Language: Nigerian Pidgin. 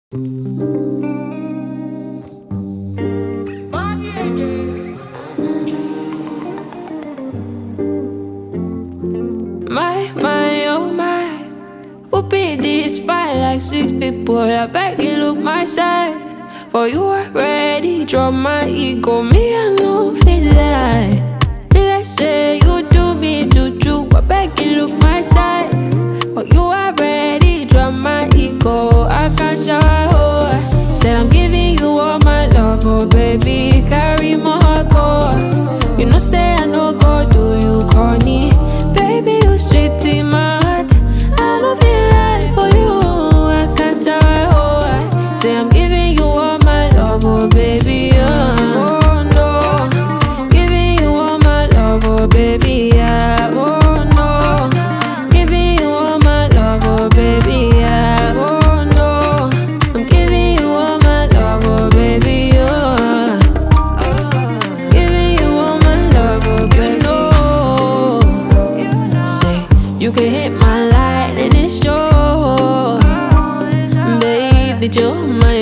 My, my, oh my. Who beat this fight like six people? I beg you look my side. For you already drop my ego. Me, I know feel like. Feel like say you do me juju. I beg you look my side. For you already drop my ego. I can't oh. Said I'm giving you all my love, oh baby. Carry my heart, go. You know, say I know go do you corny. Baby, you sweet in my heart. I don't feel like for you. I can't oh. Say I'm giving you all my love, oh baby. Oh, oh no. Giving you all my love, oh baby. Yeah. Oh no. Giving you all my love, oh baby. Yeah. Oh no. I'm giving you all my love, oh baby. Oh. Giving you all my love, oh baby. You know. Say you can hit my line and it's yours. Babe, that you're my